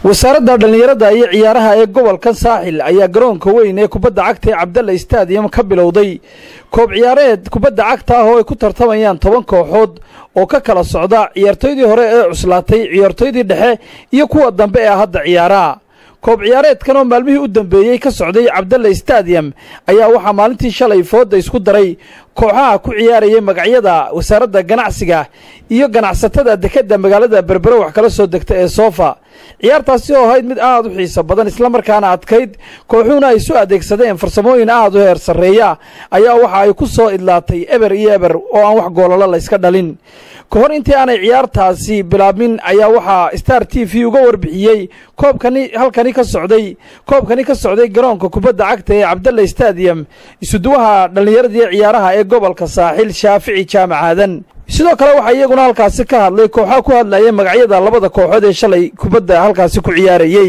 wasaaradda dhallinyarada iyo ciyaaraha ee gobolkan saaxil ayaa garoonka weyn ee kubadda cagta ee cabdalla stadium ka bilowday koob ciyaareed kubadda cagta ah oo ay ku tartamayaan toban kooxood oo ka kala socda ciyaartoydii hore ee cuslaatay ciyaartoydii dhexe iyo kuwa dambe ee hadda ciyaaraha koob ciyaareedkan oo maalmihii u dambeeyey ka socday cabdalla stadium ayaa waxaa maalintii shalay fooda isku daray kooxaha ku ciyaarayay magacyada wasaaradda ganacsiga iyo ganacsatada dekedda magaalada berbero wax kala soo degta ee soofa ciyaartaasi oo ahayd mid aad u xiiso badan islamarkaana adkayd kooxuhuna ay su adeegsadeen farsamooyin aad u heer sarreeya ayaa waxa ay ku soo idlaatay eber iyo eber oo aan wax goolalo la yska dhalin ka hor intii aanay ciyaartaasi bilaabmin ayaa waxaa star t v uga warbixiyey koobkani halkani ka socday koobkani ka socday garoonka kubadda cagta ee cabdalla stadium isuduwaha dhallinyaradii ciyaaraha ee gobolka saaxil shaafici jaamac aadan sidoo kale waxaa iyaguna halkaasi ka hadlay kooxaa ku hadlayay magacyada labada kooxood ee shalay kubadda halkaasi ku ciyaarayey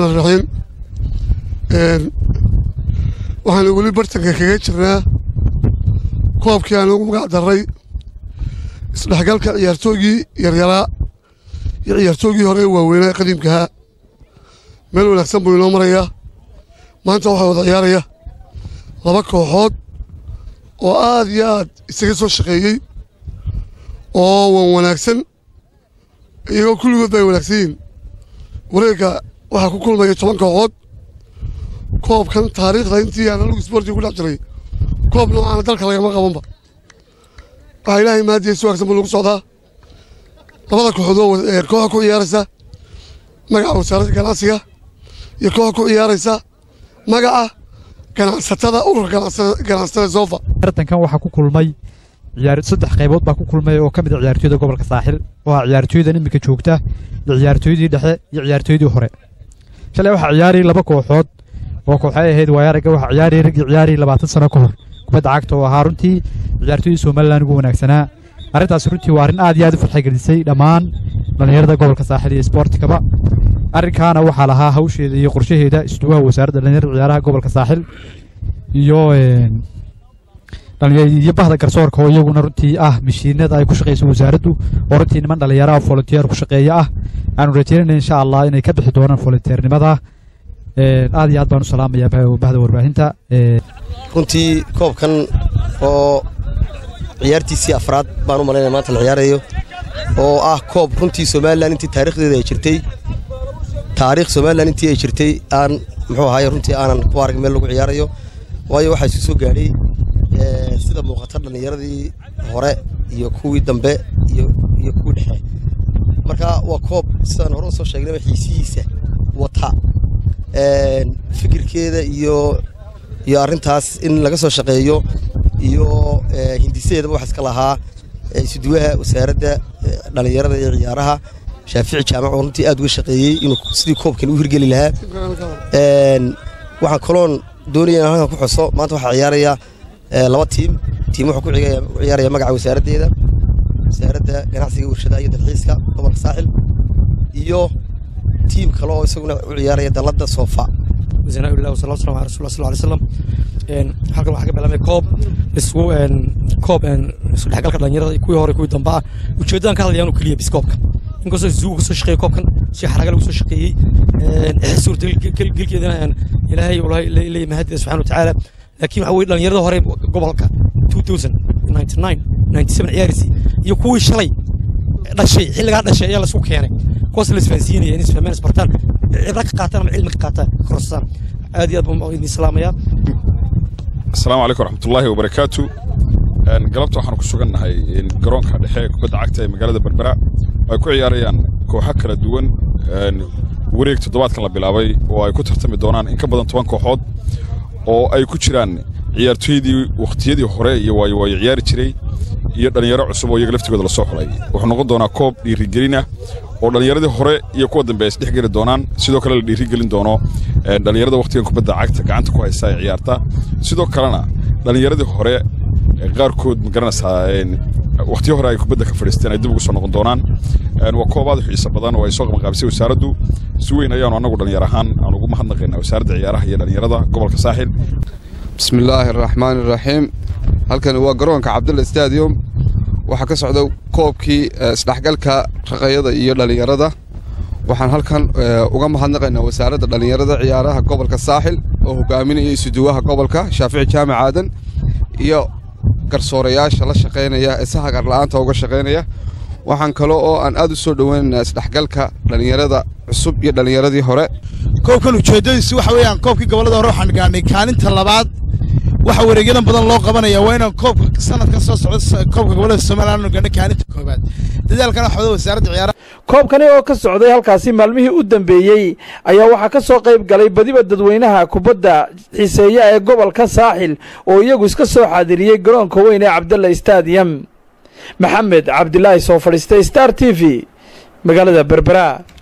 waxaanu weli bartanka kaga jirnaa koobkii aan ugu magac darray isdhexgalka ciyaartoogii yaryaraa iyo ciyaartoogii hore waaweynaa ee qadiimkahaa meel wanaagsan buu inoo marayaa maanta waxaa wada ciyaaraya laba kooxood oo aad iyo aad isaga soo shaqeeyey oo wan wanaagsan iyagoo kulligoodba ay wanaagsan yihiin wareegga waxaa ku kulmaya toban kooxood koobkan taariikhda intii aan anugu isboortiga ku dhex jiray koob noocaana dalka lagama qabanba waxaa ilaahay maadiya si wanaagsan buu lagu socdaa labada kooxood oo kooxa ku ciyaaraysa magaca wasaaradda ganacsiga iyo kooxa ku ciyaaraysa magaca ganacsatada ururka ganacsatada sofa tartankan waxaa ku kulmay saddex qaybood baa ku kulmay oo ka mid a ciyaartooyda gobolka saaxil oo ah ciyaartooydan iminka joogta iyo ciyaartooydii dhexe iyo ciyaartooydii hore shalay waxaa ciyaarayay laba kooxood oo kooxay ahayd waayaraga waxaa ciyaarayay raggii ciyaarayay labaatan sano ka hor kubadda cagta oo ahaa runtii ciyaartooydii somalilan ugu wanaagsanaa arrintaas runtii waa arrin aad iyo aad u farxagelisay dhammaan dhallinyarada gobolka saaxil iyo isboortikaba arrinkaana waxaa lahaa hawsheeda iyo qorshaheeda isduwaha wasaaradda dhallinyarada ciyaaraha gobolka saaxil iyo iyo bahda garsoorka oo iyaguna runtii ah mashiinada ay ku shaqayso wasaaraddu oo runtii niman dhallinyaraha volunteer ku shaqeeya ah aanu rajeynayna insha allah inay ka bixi doonaan volunteernimada aad iyo aad baan u salaamayaa bahda warbaahinta runtii koobkan oo ciyaartiisii afraad baan u malaynaya maanta la ciyaarayo oo ah koob runtii somalilan intii taarikhdeeda ay jirtay taariikh somalilan intii ay jirtay aan muxuu ahaay runtii aanan ku arag meel lagu ciyaarayo waayo waxaa isu soo gaadhay sida muuqata dhallinyaradii hore iyo kuwii dambe iyo kuwii dhexe marka waa koob sidaan hore usoo sheegnayba xiisihiisa wata fikirkeeda iyo iyo arrintaas in laga soo shaqeeyo iyo hindisadeedaba waxa iska lahaa isuduwaha wasaaradda dhallinyarada iyo ciyaaraha shaafici jaamac oo runtii aad uga shaqeeyey inuu sidii koobkan u hirgeli lahaa waxaan kaloon doonaya in halkan ku xuso maanta waxaa ciyaaraya laba tiim tiim wuxuu ku ciyaaraya magaca wasaaraddeeda wasaaradda ganacsiga warshadaha iyo dalxiiska gobolka saaxil iyo tiim kale oo isaguna u ciyaaraya dalladda soofa bismillahi wasalaatu wasalaamu ala rasulillah sallallahu alayhi wasallam een halkan waxaa ka bilaabmay koob isku een koob een isku dhexgalka dhalinyarada kuwii hore kuwii dambe ah ujeedadan ka hadlayaan oo keliya bis koobka inkastoo zuuga kasoo shaqeeyey koobkan si xaraga lagu soo shaqeeyey suurtagelkeedana ilaahay leeyahay mahadiisa subxana watacaala laakiin waxa weye dhalinyarada hore gobolka 2099 97 ciyaarisi iyo kuwii shalay dhashay xilligaa dhashay ayaa laisku keenay kuwaas la isfahansiinaya in isfahmeen isbartaan cibra ka qaataan ama cilmi ka qaataan korosaan aad iyo aad baan idin salaamayaa asalaamu calaykum waraxmatullaahi wabarakaatu galabta waxaanu ku sugannahay garoonka dhexe ee kubadda cagta ee magaalada berbera ay ku ciyaarayaan kooxo kala duwan wareeg toddobaadkan la bilaabay oo ay ku tartami doonaan in ka badan toban kooxood oo ay ku jiraan ciyaartooydii wakhtiyadii hore iyo waayo waayo ciyaari jiray iyo dhallinyaro cusub oo iyaga laftigooda la soo xulay wuxuu noqon doonaa koob dhiirigelina oo dhallinyaradii hore iyo kuwa dambe ay isdhex geli doonaan sidoo kale la dhiirigelin doono dhallinyarada wakhtigan kubadda cagta gacanta ku haysta ee ciyaarta sidoo kalena dhallinyaradii hore qaarkood ma garanaysaa wakhtiyo hore ay kubadda ka fadhiisteen ay dib ugu soo noqon doonaan waa koob aad u xiiso badan oo ay soo qabanqaabisay wasaaraddu si weyn ayaanu annagu dhallinyar ahaan aan ugu mahadnaqaynaa wasaaradda ciyaaraha iyo dhallinyarada gobolka saaxil bismillaahi araxmaani iraxiim halkani waa garoonka cabdulla stadium waxaa ka socda koobkii isdhexgalka raqayada iyo dhallinyarada waxaan halkan uga mahadnaqaynaa wasaaradda dhallinyarada ciyaaraha gobolka saaxil oo hogaaminaya isuduwaha gobolka shaafici jaamac aadan iyo garsoorayaasha la shaqaynaya ee si hagar la'aanta uga shaqaynaya waxaan kale oo aan aad u soo dhoweynaynaa isdhexgalka dhallinyarada cusub iyo dhallinyaradii hore koobkan ujeeddadiisu waxa weeyaan koobkii gobollada hore waxaan gaarnay kaalinta labaad waxa wareegyadan badan loo qabanaya waa inaan koobka sanadkan soo socda koobka gobollada somaliland aanu gaarnay kaalinta koobaad dadaalkana waxwada wasaaradda ciyaaraha koobkani oo ka socday halkaasi maalmihii u dambeeyey ayaa waxaa ka soo qayb galay badiba dadweynaha kubadda xiiseeya ee gobolka saaxil oo iyagu iska soo xaadiriyey garoonka weyn ee cabdalla stadium maxamed cabdilaahi soo fadhiistay star t v magaalada berbera